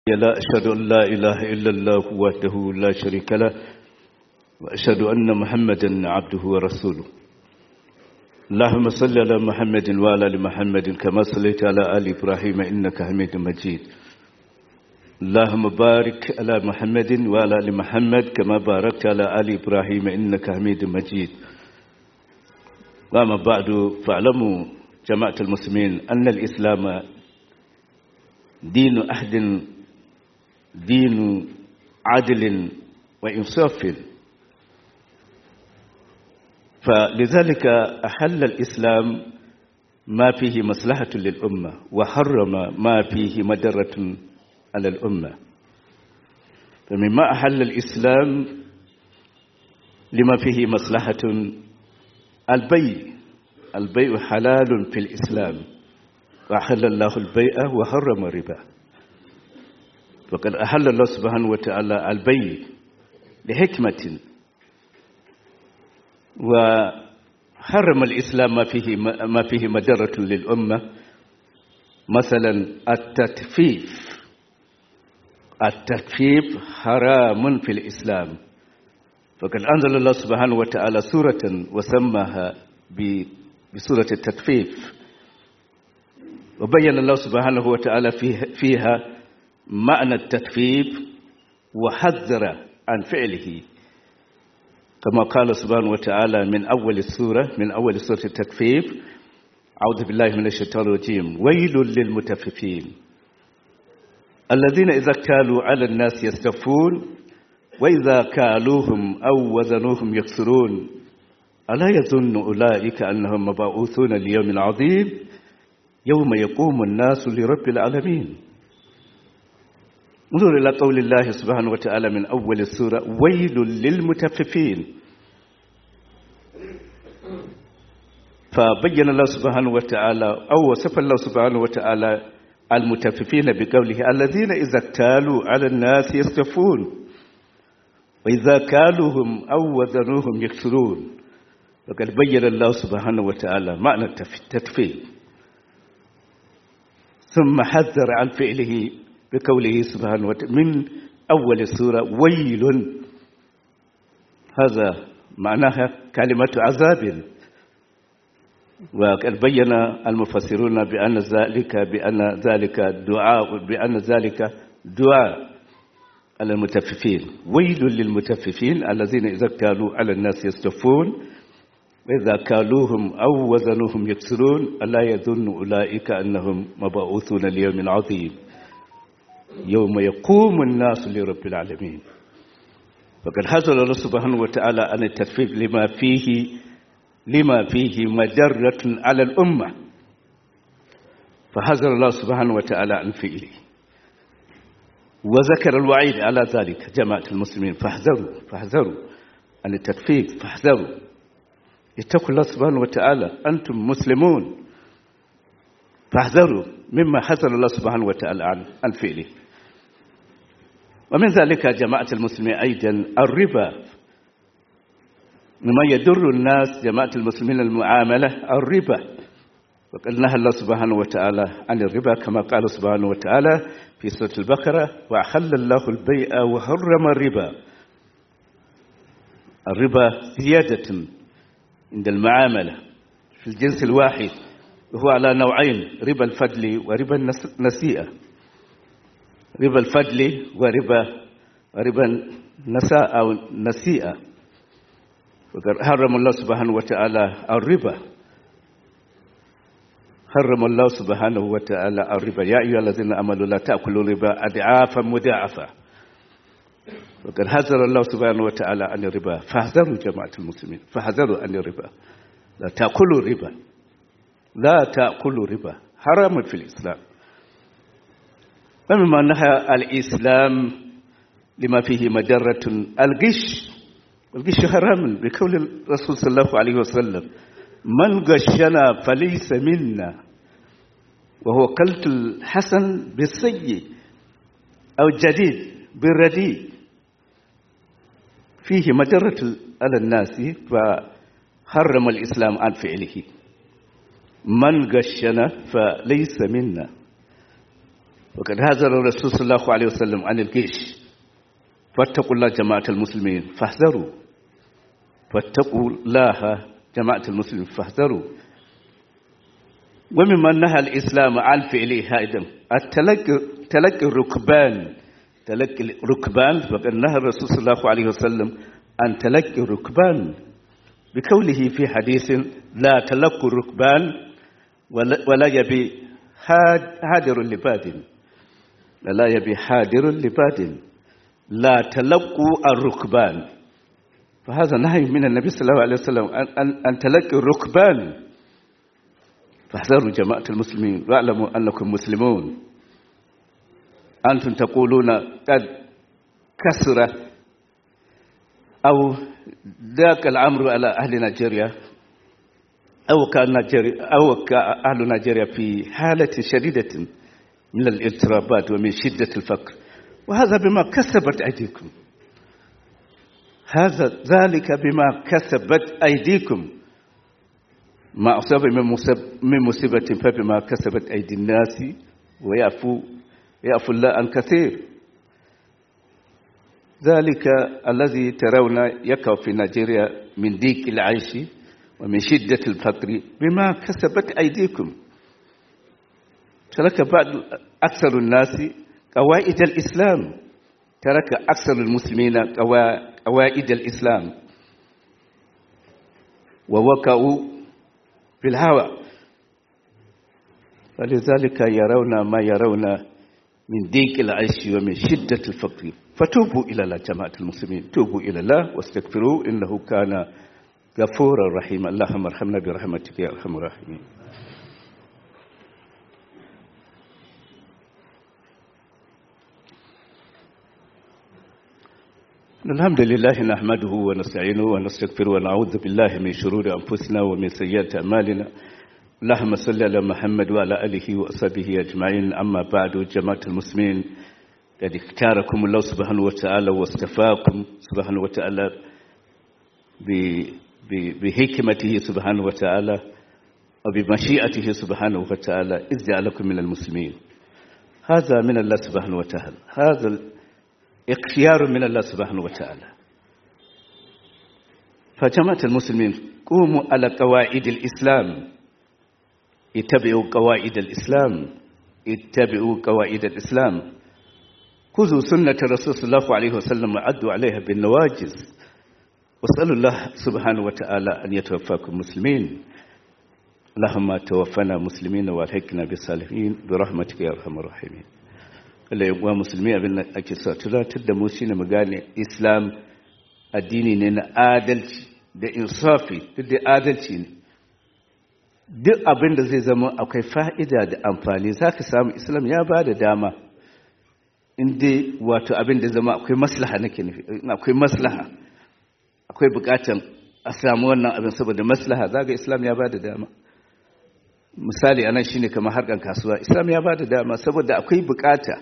لا أشهد أن لا إله إلا الله وحده لا شريك له وأشهد أن محمدا عبده ورسوله اللهم صل على محمد وعلى ال محمد كما صليت على آل إبراهيم إنك حميد مجيد اللهم بارك على محمد وعلى ال محمد كما باركت على آل إبراهيم إنك حميد مجيد وما بعد فاعلموا جماعة المسلمين أن الإسلام دين أحد دين عدل وإنصاف فلذلك أحل الإسلام ما فيه مصلحة للأمة وحرم ما فيه مدرة على الأمة فمما أحل الإسلام لما فيه مصلحة البيع البيع حلال في الإسلام وأحل الله البيع وحرم الربا وقد أحل الله سبحانه وتعالى البيع لحكمة وحرم الإسلام ما فيه ما فيه مدرة للأمة مثلا التكفيف التكفيف حرام في الإسلام فقد أنزل الله سبحانه وتعالى سورة وسماها بسورة التكفيف وبين الله سبحانه وتعالى فيها معنى التكفيف وحذر عن فعله كما قال سبحانه وتعالى من أول السورة من أول سورة التكفيف أعوذ بالله من الشيطان الرجيم ويل للمتففين الذين إذا كالوا على الناس يستفون وإذا كالوهم أو وزنوهم يكسرون ألا يظن أولئك أنهم مبعوثون ليوم عظيم يوم يقوم الناس لرب العالمين انظر إلى قول الله سبحانه وتعالى من أول السورة ويل للمتففين فبين الله سبحانه وتعالى أو وصف الله سبحانه وتعالى المتففين بقوله الذين إذا اكتالوا على الناس يستفون وإذا كالوهم أو وزنوهم يكسرون وقد بين الله سبحانه وتعالى معنى التكفير ثم حذر عن فعله بقوله سبحانه وتعالى من أول السورة ويل هذا معناها كلمة عذاب وقد بين المفسرون بأن ذلك بأن ذلك دعاء بأن ذلك دعاء على المتففين ويل للمتففين الذين إذا كالوا على الناس يستفون وإذا كالوهم أو وزنوهم يكسرون ألا يظن أولئك أنهم مبعوثون ليوم عظيم يوم يقوم الناس لرب العالمين فقد حصل الله سبحانه وتعالى عن التكفيف لما فيه لما فيه مجرة على الأمة فحذر الله سبحانه وتعالى عن فعله وذكر الوعيد على ذلك جماعة المسلمين فاحذروا فاحذروا عن التكفيف فاحذروا اتقوا الله سبحانه وتعالى أنتم مسلمون فاحذروا مما حذر الله سبحانه وتعالى عن فعله ومن ذلك جماعة المسلمين أيضا الربا مما يدر الناس جماعة المسلمين المعاملة الربا وقد نهى الله سبحانه وتعالى عن الربا كما قال سبحانه وتعالى في سورة البقرة وأحل الله البيع وحرم الربا الربا زيادة عند المعاملة في الجنس الواحد وهو على نوعين ربا الفضل وربا النسيئة ربا الفضل وربا وربا النساء أو النسيئة وقد حرم الله سبحانه وتعالى الربا حرم الله سبحانه وتعالى الربا يا أيها الذين آمنوا لا تأكلوا الربا أضعافا مضاعفة وقد حذر الله سبحانه وتعالى عن الربا فاحذروا جماعة المسلمين فاحذروا عن الربا لا تأكلوا الربا لا تأكلوا ربا حرام في الإسلام ومما نهى الإسلام لما فيه مجرة الغش الغش حرام بقول الرسول صلى الله عليه وسلم من غشنا فليس منا وهو قلت الحسن بالسيء أو الجديد بالرديء فيه مجرة على الناس فحرم الإسلام عن فعله من غشنا فليس منا وقد هزر الرسول صلى الله عليه وسلم عن الجيش فاتقوا الله جماعة المسلمين فاحذروا فاتقوا الله جماعة المسلمين فاحذروا ومما نهى الإسلام عن فعله أيضا التلقي تلقي الركبان تلقي الركبان فقد نهى الرسول صلى الله عليه وسلم عن تلقي الركبان بقوله في حديث لا تلقوا الركبان ولا يبي حادر لباد لا يبي حادر لباد لا تلقوا الركبان فهذا نهي من النبي صلى الله عليه وسلم أن تلقي الركبان فاحذروا جماعة المسلمين واعلموا أنكم مسلمون أنتم تقولون قد كسر أو ذاك الأمر على أهل نيجيريا أو كان نيجيريا أو أهل نيجيريا في حالة شديدة من الاضطرابات ومن شدة الفقر وهذا بما كسبت أيديكم هذا ذلك بما كسبت أيديكم ما أصاب من مصيبة فبما كسبت أيدي الناس ويعفو يعفو الله عن كثير ذلك الذي ترون يقع في نيجيريا من ضيق العيش ومن شدة الفقر بما كسبت أيديكم ترك بعض أكثر الناس قواعد الإسلام ترك أكثر المسلمين قواعد الإسلام ووقعوا في الهوى فلذلك يرون ما يرون من ضيق العيش ومن شدة الفقر فتوبوا إلى الله جماعة المسلمين توبوا إلى الله واستغفروه إنه كان غفورا رحيما اللهم ارحمنا برحمتك يا أرحم الراحمين الحمد لله نحمده ونستعينه ونستغفره ونعوذ بالله من شرور أنفسنا ومن سيئات أعمالنا اللهم صل على محمد وعلى آله وأصحابه أجمعين أما بعد جماعة المسلمين قد اختاركم الله سبحانه وتعالى واصطفاكم سبحانه وتعالى بحكمته سبحانه وتعالى وبمشيئته سبحانه وتعالى إذ جعلكم من المسلمين هذا من الله سبحانه وتعالى هذا اختيار من الله سبحانه وتعالى فجماعة المسلمين قوموا على قواعد الإسلام اتبعوا قواعد الإسلام اتبعوا قواعد الإسلام خذوا سنة الرسول صلى الله عليه وسلم وعدوا عليها بالنواجز واسألوا الله سبحانه وتعالى أن يتوفاكم مسلمين اللهم توفنا مسلمين والحقنا بالصالحين برحمتك يا أرحم الراحمين Allah ya uwa musulmi abin da ake sa tunatar da mu shine mu gane Islam addini ne na adalci da insafi duk da adalci ne duk abin da zai zama akwai fa'ida da amfani zaka samu Islam ya ba da dama inda wato abin da zama akwai maslaha nake nufi akwai maslaha akwai bukatan a samu wannan abin saboda maslaha zaga Islam ya ba da dama misali anan shine kamar harkan kasuwa Islam ya ba da dama saboda akwai bukata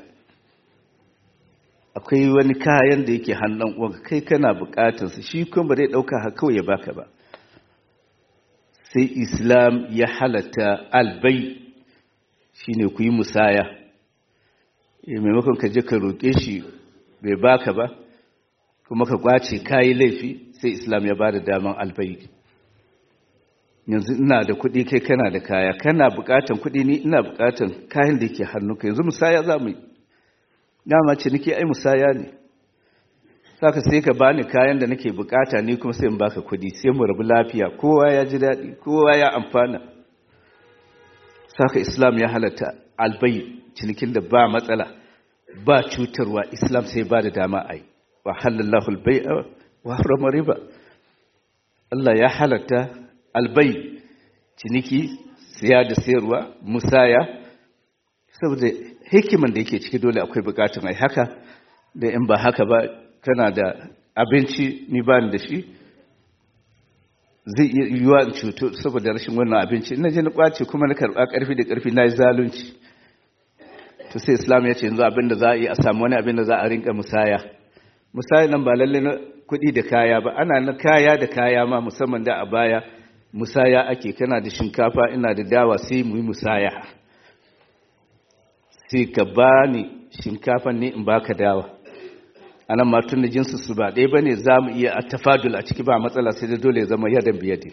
akwai wani kayan da yake hannun uwanka kai kana bukatarsa shi kuma ba zai dauka har kawai ya baka ba sai islam ya halatta albai shine ku yi musaya maimakon ka je ka roƙe shi bai baka ba kuma ka kwace kayi laifi sai islam ya bada daman albai yanzu ina da kuɗi kai kana da kaya kana bukatan kuɗi ni ina bukatan kayan da yake hannunka yanzu musaya za mu yi dama ciniki ai musaya ne saka sai ka bani kayan da nake bukata ni kuma sai in baka kudi sai mu rabu lafiya kowa ya ji daɗi kowa ya amfana saka islam ya halatta albai cinikin da ba matsala ba cutarwa islam sai ba da dama ai wa halallahu albai'a wa harrama riba Allah ya halatta albai ciniki siya da sayarwa musaya saboda hikiman da yake ciki dole akwai bukatun ai haka da in ba haka ba kana da abinci ni ba da shi zai iya yiwuwa in cuto saboda rashin wannan abinci ina je na kwace kuma na karɓa ƙarfi da ƙarfi na yi zalunci to sai islam ya ce yanzu abin da za a yi a samu wani abin da za a rinka musaya musaya nan ba lalle na kuɗi da kaya ba ana na kaya da kaya ma musamman da a baya musaya ake kana da shinkafa ina da dawa sai mu yi musaya sai ka bani shinkafa ne in baka dawa anan ma tun da jinsu su ba ɗaya bane za mu iya a tafadul a ciki ba matsala sai da dole ya zama yadan biyade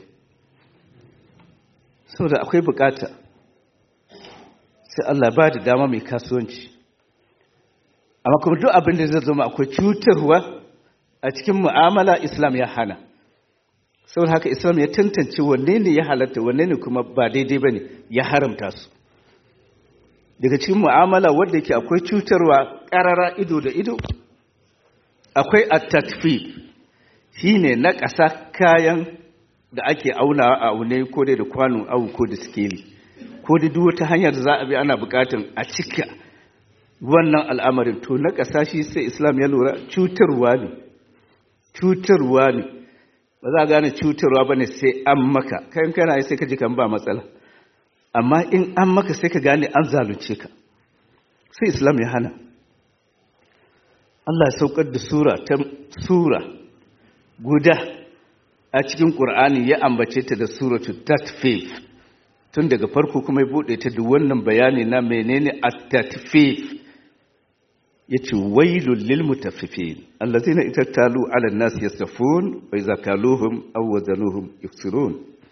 saboda akwai bukata sai Allah ba da dama mai kasuwanci amma kuma duk abin da zai zama akwai cutarwa a cikin mu'amala islam ya hana saboda haka islam ya tantance wanne ne ya halatta wanne ne kuma ba daidai ba ne ya haramta su daga cikin mu'amala wadda ke akwai cutarwa ƙarara ido da ido akwai attakfi shi ne na ƙasa kayan da ake aunawa a aune ko dai da kwanon awu ko da sikeli ko da duk wata hanyar da za a bi ana buƙatan a cika wannan al'amarin to na ƙasa shi sai islam ya lura cutarwa ne cutarwa ne ba za a gane cutarwa ba ne sai an maka kayan kana yi sai ka ji kan ba matsala amma in an maka sai ka gane an zalunce ka sai islam ya hana Allah ya saukar da sura ta sura guda a cikin ƙur'ani ya ambace ta da suratu tatfif tun daga farko kuma ya buɗe ta da wannan bayani na menene at-tatfif yace wailul lil mutaffifin allazina itattalu ala an-nas yastafun wa idza kaluhum aw wazanuhum yuksirun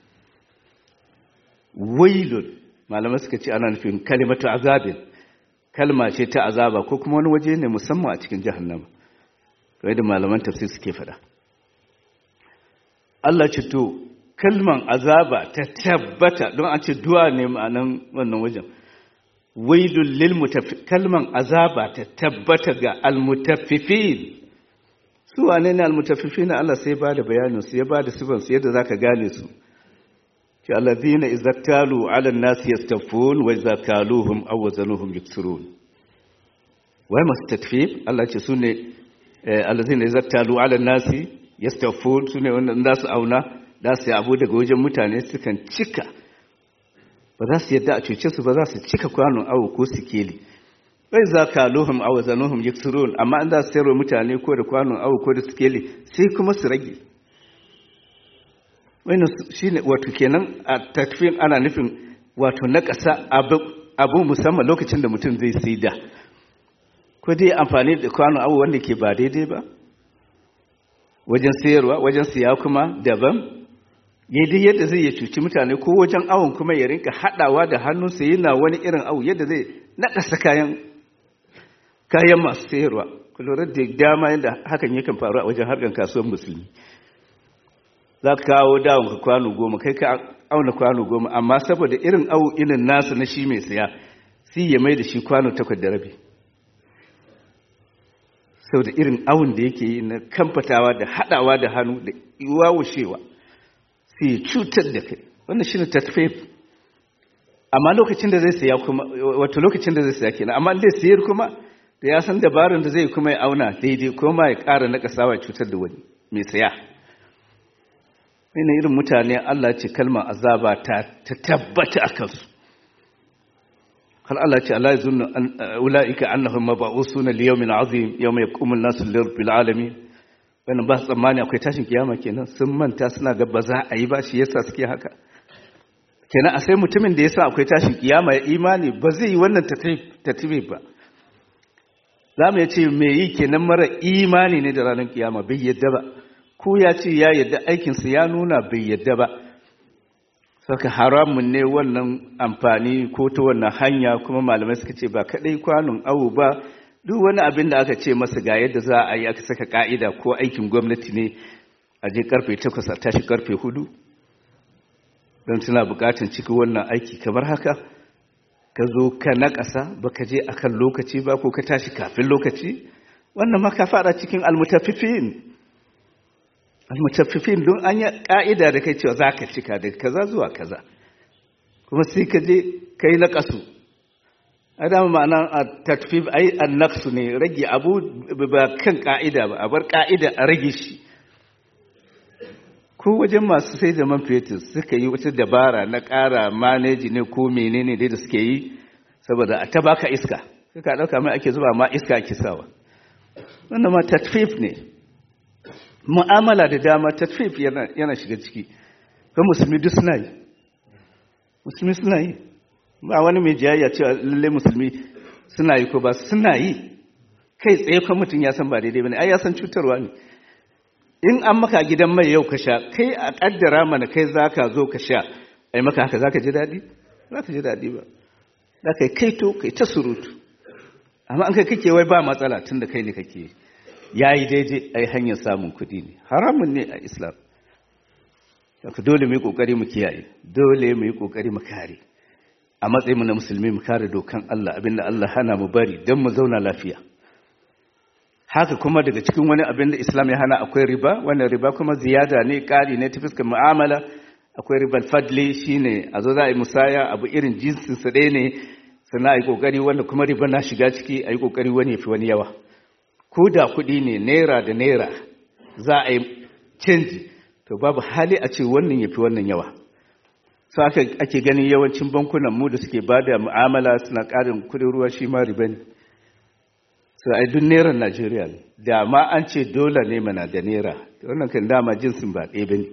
wailul malamai suka ce ana nufin kalimatu azabin kalma ce ta azaba ko kuma wani waje ne musamman a cikin jahannama kai da malaman tafsir suke fada Allah ce to kalman azaba ta tabbata don an ce du'a ne ma'anan wannan wajen wailul lil mutaffif kalman azaba ta tabbata ga almutaffifin su wane ne almutaffifin Allah sai ba da bayanin su ya ba da sifan su yadda zaka gane su ce alladhina idza talu ala an-nas yastafun wa idza kaluhum aw wazanuhum yuksirun wai masu tatfif Allah ce sune alladhina idza talu ala an-nas yastafun sune wanda za su auna da su abu daga wajen mutane sukan cika ba za su yadda a cuce su ba za su cika kwanon awo ko sikeli bai za ka lohum awo zanuhum yaksirun amma an za su sayarwa mutane ko da kwanon awo ko da sikeli sai kuma su rage wannan shine wato kenan a takfin ana nufin wato na ƙasa abu musamman lokacin da mutum zai sai da ko dai amfani da kwanon awo wanda ke ba daidai ba wajen sayarwa wajen siya kuma daban yadda yadda zai ya cuci mutane ko wajen awon kuma ya rinka haɗawa da hannunsa yana wani irin awu yadda zai naɗasa kayan kayan masu sayarwa kulorar da dama yadda hakan yakan faru a wajen harkar kasuwar musulmi za ka kawo dawon ka kwano goma kai ka auna kwano goma amma saboda irin awu irin nasa na shi mai saya sai ya mai da shi kwano takwas da rabi saboda irin awun da yake yi na kamfatawa da haɗawa da hannu da wawushewa sai ya cutar da kai wannan shine tatfif amma lokacin da zai saya kuma wato lokacin da zai saya kenan amma zai sayar kuma da ya san dabarun da zai kuma ya auna daidai ko ma ya ƙara na kasawa cutar da wani mai saya ina irin mutane Allah ce kalmar azaba ta tabbata a kansu har Allah ce Allah ya zunna ula'ika annahum mab'usuna li yawmin azim yawma yaqumu an-nasu lirabbil alamin wannan ba su tsammani akwai tashin kiyama kenan sun manta suna ga ba za a yi ba shi yasa suke haka kenan a sai mutumin da yasa akwai tashin kiyama ya imani ba zai yi wannan tatibi ba za mu ce me yi kenan mara imani ne da ranar kiyama bai yadda ba ko ya ce ya yadda aikinsa ya nuna bai yadda ba saka haramun ne wannan amfani ko ta wannan hanya kuma malamai suka ce ba kadai kwanon awu ba duk wani abin da aka ce masa ga yadda za a yi aka saka ka'ida ko aikin gwamnati ne a je karfe takwas a tashi karfe hudu don suna bukatan ciki wannan aiki kamar haka ka zo ka na ƙasa ba ka je akan lokaci ba ko ka tashi kafin lokaci wannan ma ka fara cikin almutaffifin almutaffifin don an yi ka'ida da kai cewa za ka cika daga kaza zuwa kaza kuma sai ka je ka yi na ƙasu adama ma'ana a tatfif ai annaksu ne rage abu ba kan ka'ida ba a bar ka'ida a rage shi ko wajen masu sai da man fetur suka yi wata dabara na ƙara maneji ne ko menene dai da suke yi saboda a tabaka iska suka ɗauka mai ake zuba ma iska ake sawa wannan ma tatfif ne mu'amala da dama tatfif yana shiga ciki ko musulmi duk suna yi musulmi suna yi ba wani mai jayayya cewa lalle musulmi suna yi ko ba suna yi kai tsaye kan mutum ya san ba daidai bane ai ya san cutarwa ne in an maka gidan mai yau ka sha kai a kaddara mana kai zaka zo ka sha ai maka haka zaka ji daɗi zaka ji daɗi ba zaka kai to kai ta surutu amma an kai kake wai ba matsala tunda kai ne kake yayi daidai ai hanyar samun kuɗi ne haramun ne a islam Saka dole mu yi kokari mu kiyaye dole mu yi kokari mu kare a matsayin mu na musulmi mu kare dokan Allah abinda Allah hana mu bari don mu zauna lafiya haka kuma daga cikin wani abin da Islam ya hana akwai riba wannan riba kuma ziyada ne ƙari ne ta fuskar mu'amala akwai ribar fadli shine a zo za a yi musaya abu irin jinsin su ɗaya ne sannan a yi ƙoƙari wanda kuma riba na shiga ciki a yi ƙoƙari wani ya fi wani yawa ko da kuɗi ne naira da naira za a yi canji to babu hali a ce wannan ya fi wannan yawa su aka ake ganin yawancin bankunan mu da suke ba da mu'amala suna ƙarin kuɗin ruwa shi ma riba ne su a duk neran najeriya ne da ma an ce dole ne mana da naira wannan kan dama jinsin ba ɗaya ba ne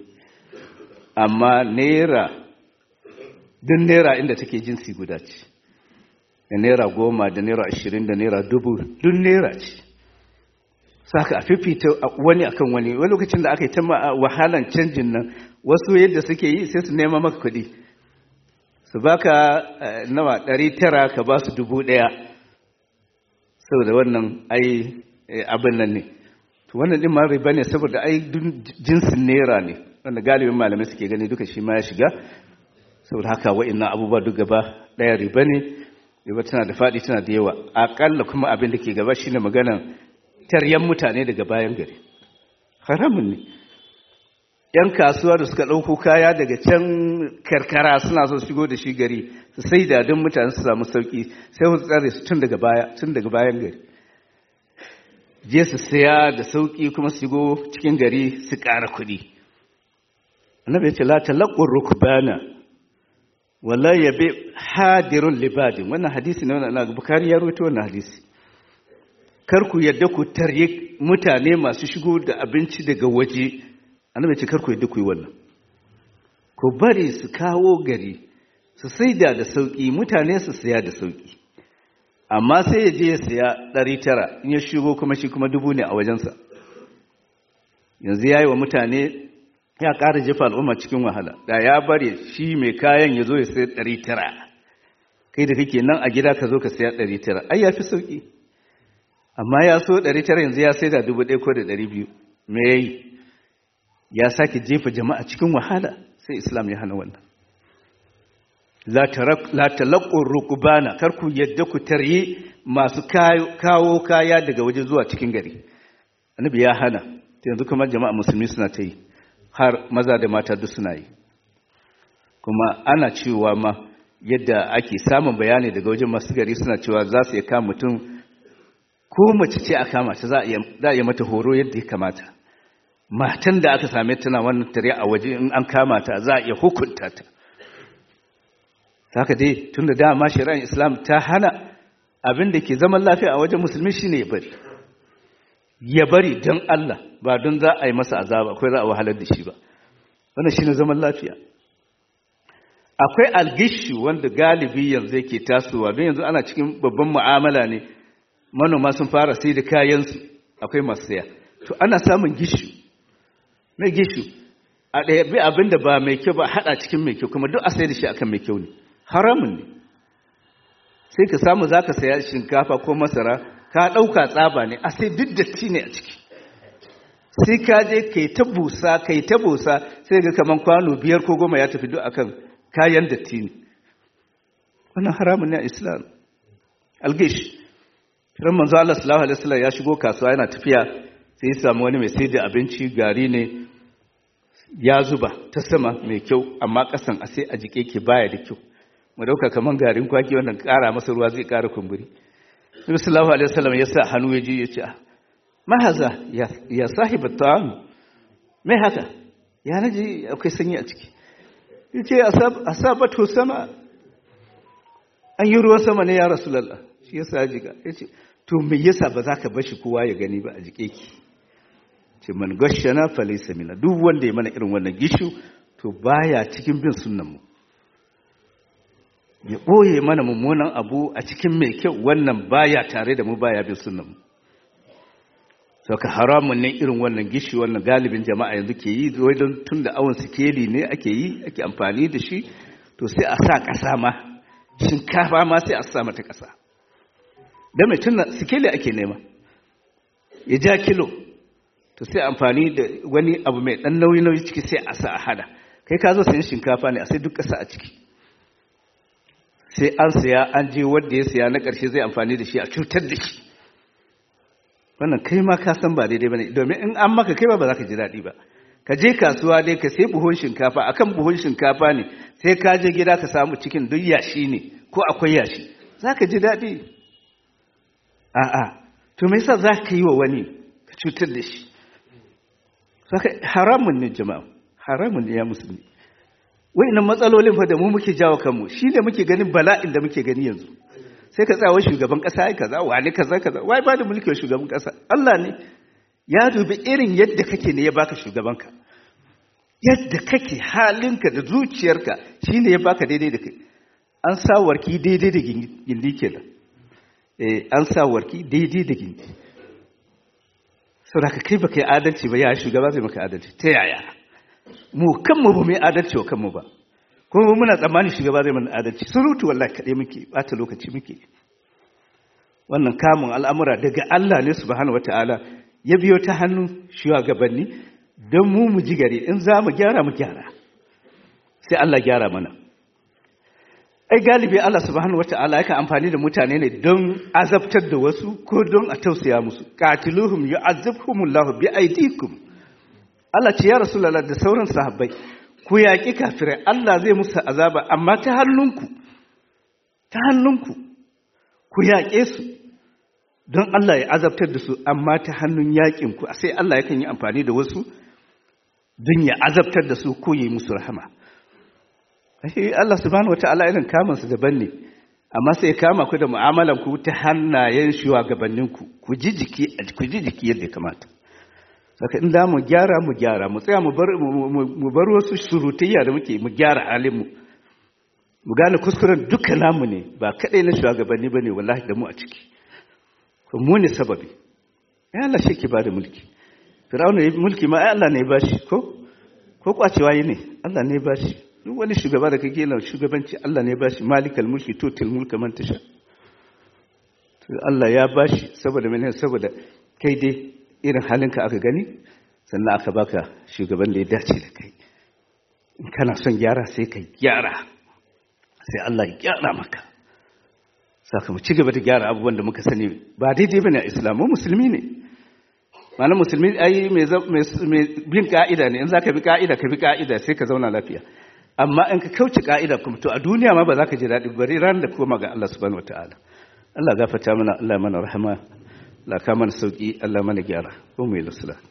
amma naira duk naira inda take jinsi guda ce da naira goma da naira ashirin da naira dubu duk naira ce saka a fifita wani akan wani wani lokacin da aka yi ta wahalan canjin nan wasu yadda suke yi sai su nema maka kuɗi su baka nawa ɗari tara ka ba su dubu ɗaya saboda wannan ai abin nan ne to wannan ɗin ma riba ne saboda ai jinsin naira ne wanda galibin malamai suke gani duka shi ma ya shiga saboda haka wa'annan abubuwa duk gaba ɗaya riba ne riba tana da faɗi tana da yawa aƙalla kuma abin da ke gaba shine maganan taryan mutane daga bayan gari haramun ne ‘yan kasuwa da suka ɗauko kaya daga can karkara suna so shigo da shi gari su sai da don mutane su samu sauƙi sai su tsare su tun daga baya tun daga bayan gari je su saya da sauƙi kuma su shigo cikin gari su ƙara kuɗi annabi ya ce la talaqqur rukbana wala yabi hadirun libadin wannan hadisi ne wannan bukari ya rawaito wannan hadisi kar ku yadda ku tarye mutane masu shigo da abinci daga waje annabi ce kar ku yadda ku yi wannan ku bari su kawo gari su saida da sauki mutane su saya da sauki amma sai ya je ya saya ɗari tara in ya shigo kuma shi kuma dubu ne a wajensa yanzu ya yi wa mutane ya ƙara jefa al'umma cikin wahala da ya bari shi mai kayan ya zo ya saya ɗari tara kai da kake nan a gida ka zo ka saya ɗari tara ai ya fi sauki amma ya so ɗari tara yanzu ya sai da dubu ɗaya ko da ɗari biyu me ya yi ya sake jefa jama'a cikin wahala sai islam ya hana wannan la talaqqur rukbana kar ku yadda ku taryi masu kawo kaya daga waje zuwa cikin gari annabi ya hana yanzu kuma jama'a musulmi suna ta yi har maza da mata duk suna yi kuma ana cewa ma yadda ake samun bayani daga wajen masu gari suna cewa za su iya kama mutum ko mace ce a kama ta za a yi mata horo yadda ya kamata matan da aka same tana wannan tare a waje in an kama ta za a iya hukunta ta haka dai tun da dama shari'ar islam ta hana abin da ke zaman lafiya a wajen musulmi shine ya bari ya bari don Allah ba don za a yi masa azaba akwai za a wahalar da shi ba wannan shine zaman lafiya akwai algishi wanda galibi yanzu yake tasowa don yanzu ana cikin babban mu'amala ne manoma sun fara sai da kayansu akwai masu saya to ana samun gishu mai gishu a ɗaya bi abin da ba mai kyau ba haɗa cikin mai kyau kuma duk a sai da shi akan mai kyau ne haramun ne sai ka samu za ka saya shinkafa ko masara ka ɗauka tsaba ne a sai duk datti ne a ciki sai ka je ka yi ta busa ka yi ta busa sai ga kaman kwano biyar ko goma ya tafi duk akan kayan datti ne wannan haramun ne a islam algish Firan manzo Allah sallallahu alaihi wasallam ya shigo kasuwa yana tafiya sai ya samu wani mai sai da abinci gari ne ya zuba ta sama mai kyau amma kasan a sai a jike ke baya da kyau mu dauka kaman garin kwaki wannan kara masa ruwa zai kara kumburi Nabi sallallahu alaihi wasallam ya sa hannu ya ji ya ce ma haza ya ya sahibi ta'am me haka ya naji akwai sanyi a ciki yace asabatu sama an yi ruwan sama ne ya rasulullah shi yasa ya jiga yace to me yasa ba za ka bashi kowa ya gani ba a jike ki ce man gashana falaysa mina duk wanda ya mana irin wannan gishu to baya cikin bin sunnan mu ya ɓoye mana mummunan abu a cikin mai kyau wannan baya tare da mu baya bin sunan mu saka haramun ne irin wannan gishi wannan galibin jama'a yanzu ke yi wai don tun da awon sikeli ne ake yi ake amfani da shi to sai a sa ƙasa ma shinkafa ma sai a sa mata ƙasa don mai tun sikeli ake nema ya ja kilo to sai amfani da wani abu mai ɗan nauyi-nauyi ciki sai a sa a hada kai ka zo sayan shinkafa ne a sai duk ƙasa a ciki sai an siya an je wanda ya siya na ƙarshe zai amfani da shi a cutar da shi wannan kai ma ka san ba daidai bane domin in an maka kai ba ba za ka ji daɗi ba ka je kasuwa dai ka sai buhun shinkafa akan buhun shinkafa ne sai ka je gida ka samu cikin duk yashi ne ko akwai yashi za ka ji daɗi a'a to me yasa za ka yi wa wani ka cutar da shi haramun ne jama'a haramun ne ya musulmi wa'annan matsalolin fa da mu muke jawo kanmu shi ne muke ganin bala'in da muke gani yanzu sai ka tsawo shugaban kasa ai kaza wani kaza kaza wai ba da mulki wa shugaban kasa Allah ne ya dubi irin yadda kake ne ya baka shugabanka yadda kake halinka da zuciyarka shine ya baka daidai da kai an sa warki daidai da gindi kenan eh an sa warki daidai da gindi saboda kai baka yi adalci ba ya shugaba zai maka adalci ta yaya mu kanmu ba mu yi adalci wa kanmu ba kuma muna tsammanin shugaba zai mana adalci surutu wallahi kaɗai muke ɓata lokaci muke wannan kamun al'amura daga Allah ne subhanahu wata'ala ya biyo ta hannun shugabanni don mu mu ji gari in za mu gyara mu gyara sai Allah gyara mana ai galibi Allah subhanahu wata'ala yakan amfani da mutane ne don azabtar da wasu ko don a tausaya musu qatiluhum yu'azzibhumullahu bi aydikum Allah ce ya rasulullah da sauran sahabbai ku yaƙi kafirai Allah zai musu azaba amma ta hannunku ta hannunku ku yaƙe su don Allah ya azabtar da su amma ta hannun yaƙinku sai Allah yakan yi amfani da wasu don ya azabtar da su ko yi musu rahama ashe Allah subhanahu wataala irin kamun su daban ne amma sai kama ku da mu'amalan ku ta hannayen shugabanninku ku ji jiki ku ji jiki yadda ya kamata saka in da mu gyara mu gyara mu tsaya mu bar mu bar wasu surutayya da muke mu gyara halin mu mu gane kuskuren duka namu ne ba kadai na shugabanni bane wallahi da mu a ciki ko mu ne sababi ya Allah shi ke ba da mulki Fir'auna ya mulki ma ai Allah ne ya bashi ko ko kwacewa yi ne Allah ne ya bashi duk wani shugaba da kake yana shugabanci Allah ne ya bashi malikal mulki tutil mulka man tasha Allah ya bashi saboda mene saboda kai dai irin halinka aka gani sannan aka baka shugaban da ya dace da kai in kana son gyara sai ka gyara sai Allah ya gyara maka saka mu ci gaba da gyara abubuwan da muka sani ba daidai bane a Islam mu musulmi ne malam musulmi ai mai bin ka'ida ne in za ka bi ka'ida ka bi ka'ida sai ka zauna lafiya amma in ka kauce ka'ida kuma to a duniya ma ba za ka ji daɗi bari ran da koma ga Allah subhanahu wataala Allah gafarta mana Allah mana rahama Allah ka mana sauki Allah mana gyara ko mu yi lusula